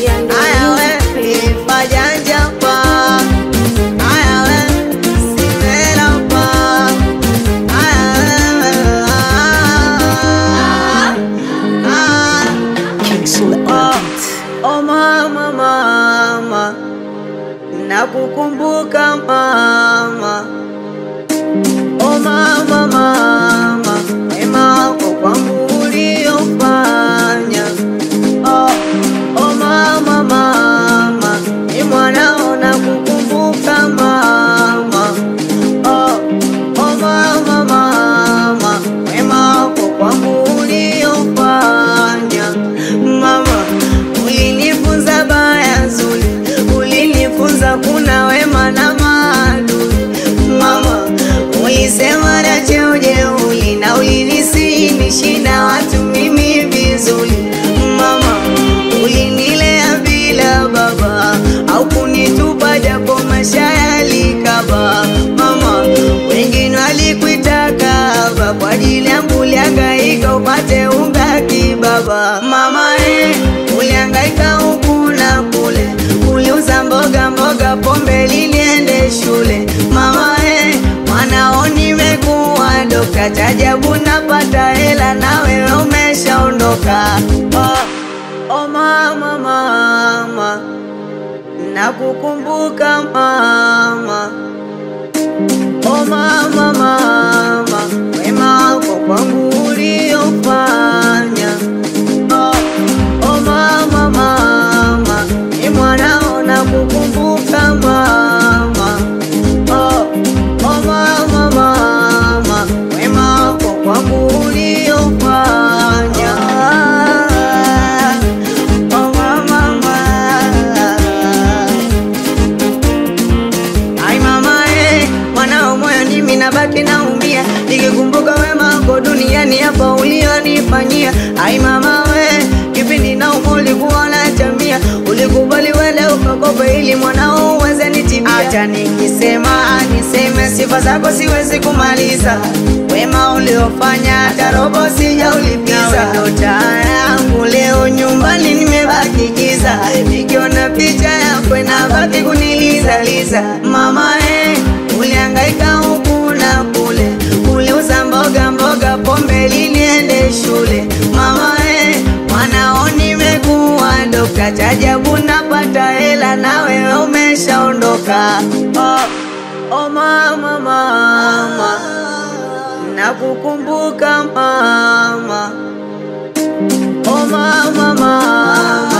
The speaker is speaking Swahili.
Aya we ifajanja pa Aya we simela pa Aya we ah, ah, Oh mama mama Nakukumbuka mama Oh mama mama Wema wako kwangu uliofanya Oh, oh mama mama Ni mwanao nakukumbuka mama Oh, oh mama mama Wema wako kwangu uliofanya Mama ulinifunza baya zuri Ulinifunza kuna wema na maadui Mama ulisema na cheo jeuli Na ulinisihi na watu mimi vizuri Mama ulinilea bila baba Au kunitupa japo maisha yalikaba Mama wengine walikuitaka haba Kwa ajili yangu ulihangaika upate unga kibaba Mama eh, ulihangaika huku na kule Uliuza mboga mboga pombe liniende shule Mama eh, mwanao nimekuwa dokta Chajabu napata hela na wewe umeshaondoka oh, oh mama mama Nakukumbuka mama Oh mama mama Wema wako kwangu uliofanya Oh, oh mama mama Ni mwanao nakukumbuka mama Oh, oh mama mama Wema wako kwangu uliofanya Oh mama mama Ai mama eh, mwanao moyo nimi nabaki naumia nikikumbuka wema wako duniani hapa ulionifanyia. Ai mama we, kipindi na ulikuwa unatamia, ulikubali wele ukakopa ili mwanao uweze nitibia. Acha nikisema niseme sifa zako siwezi kumaliza, wema uliofanya hata robo sijaulipiza. Ndo taa yangu leo nyumbani nimebaki giza, nikiona picha yako inabaki kunilizaliza. Mama eh, ulihangaika huku na kule, uliuza mboga mboga, pombe liniende shule. Mama eh, mwanao nimekuwa dokta, chajabu napata hela na wewe umeshaondoka. Oh, oh mama mama, nakukumbuka mama. Oh mama mama